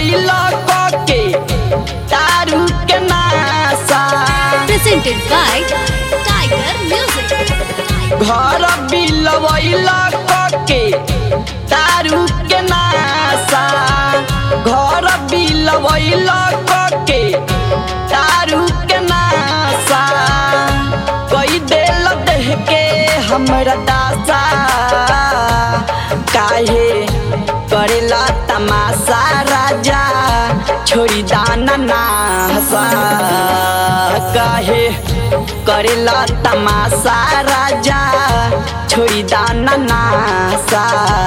बिलवैला के दारू के नासा Presented by Tiger Music. घर बिलवैला के दारू के नासा घर बिलवैला के दारू के नासा कोई देल देह के हमरा दासा काहे करेला तमाशा राजा छोड़ी दाना ना हसा काहे करेला तमाशा राजा छोड़ी दाना ना हसा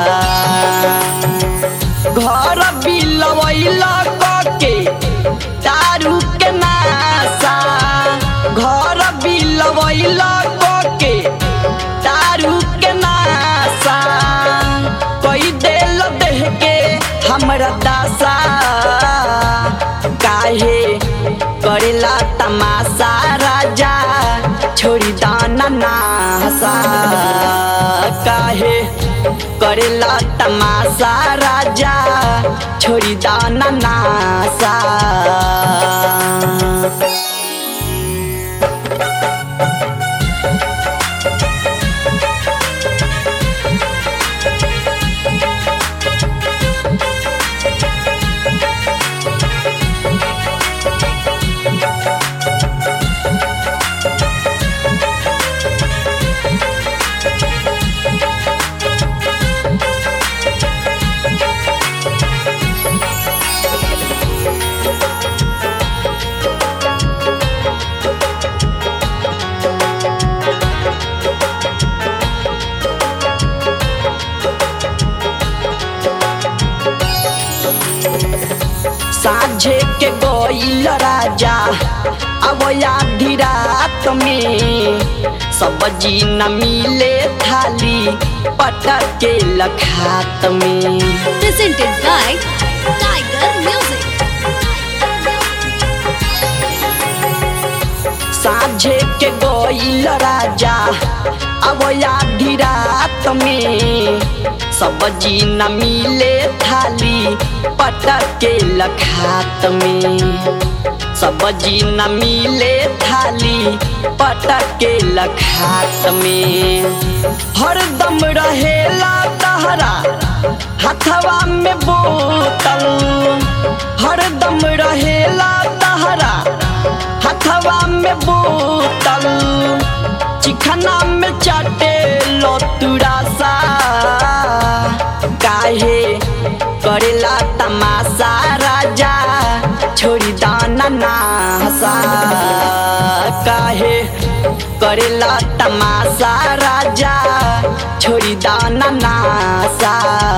घर बिलवैला के दारू के नासा घर बिलवैला के दारू के नासा कोई देल देह के हमरा दासा काहे करेला तमाशा राजा छोड़ी दाना ना हसा काहे करेला तमाशा राजा छोड़ी दाना ना हसा साझे के गोइल राजा अब आधी रात में सब्जी न मिले थाली पटक के लखात में Presented by Tiger Music. साझे के गोइल राजा अब आधी रात में सब्जी न मिले थाली पटक के लखात में सब्जी न मिले थाली पटक के लखात में हरदम रहेला तहरा हथवा में बोतल हरदम रहेला तहरा हथवा में बोतल चिखना में चाटे लतुरासा काहे करेला तमाशा राजा छोड़ी दाना ना हसा काहे करेला तमाशा राजा छोड़ी दाना ना हसा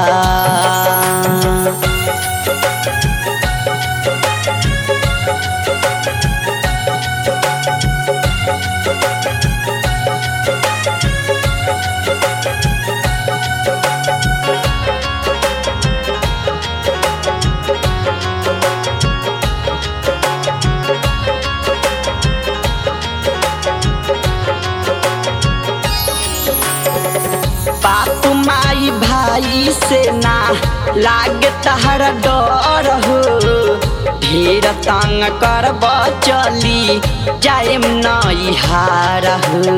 बाप माई भाई से ना लागे तहर डर हो ढेर तंग करब चली जाएम नई हार हो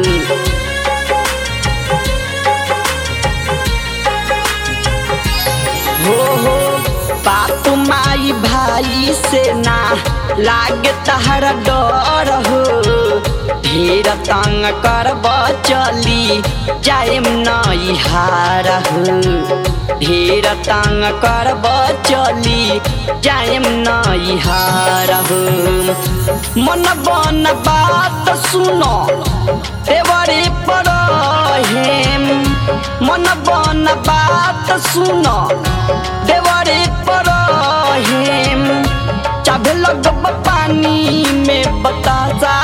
हो हो बाप माई भाई से ना लागे तहर डर हो ढेर तंग करब चली जाएम नई हार हो ढेर तंग करब चली जाएम नई हार हो मन बन बात सुनो देवरे पर हेम मन बन बात सुनो देवरे पर हेम चाभे लगब पानी में बतासा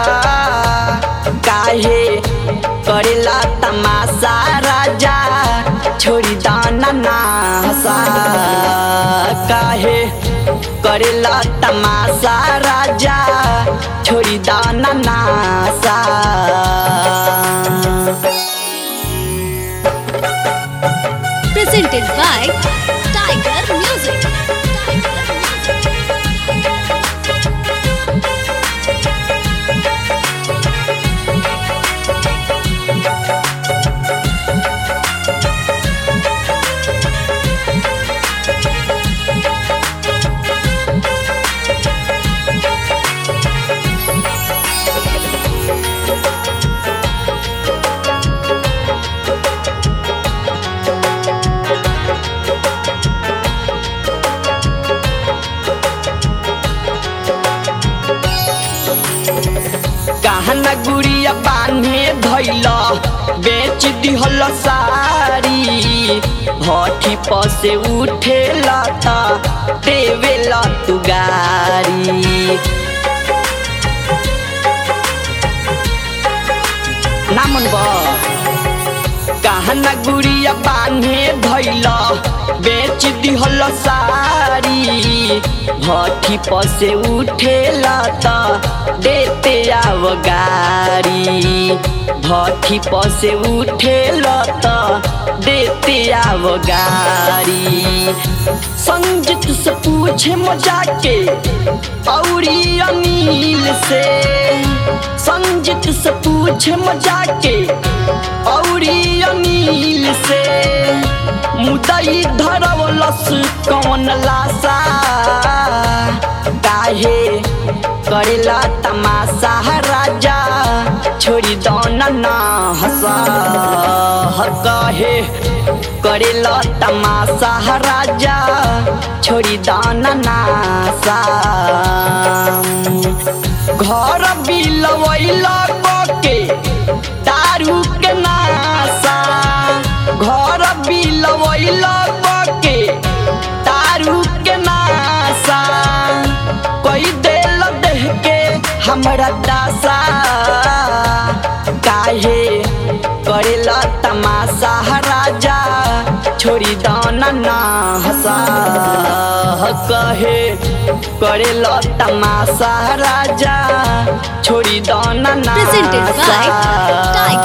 काहे करेला तमाशा राजा छोड़ी दाना ना हसा काहे करेला तमाशा राजा छोड़ी दाना ना हसा Presented by Tiger Music. Tiger Music. गहना गुड़िया बान्हे धैल बेच दिहल सारी भट्ठी पर से उठेल त देवेल तू गारी नामन बा गहना गुड़िया बान्हे धैल बेच दिहल सारी भट्ठी पर से उठेल त देते आव गारी भट्ठी पर से उठेल त देते आव गारी संजित से पूछे मजा के औरी अनिल से संजित से पूछे मजा के औरी अनिल से मुदई धरवलस कौन लासा काहे करेला तमाशा राजा छोड़ी दौना ना हंसा कहे करेला तमाशा राजा छोड़ी दाना नासा घर बिलवैल के दारू के नासा घर बिलवैल के दारू के नासा कोई देल देह के हमरा दासा काहे करेला तमाशा राजा छोड़ी दाना ना हंसा कहे करेला तमाशा राजा छोड़ी दाना ना Presented by हंसा। Tiger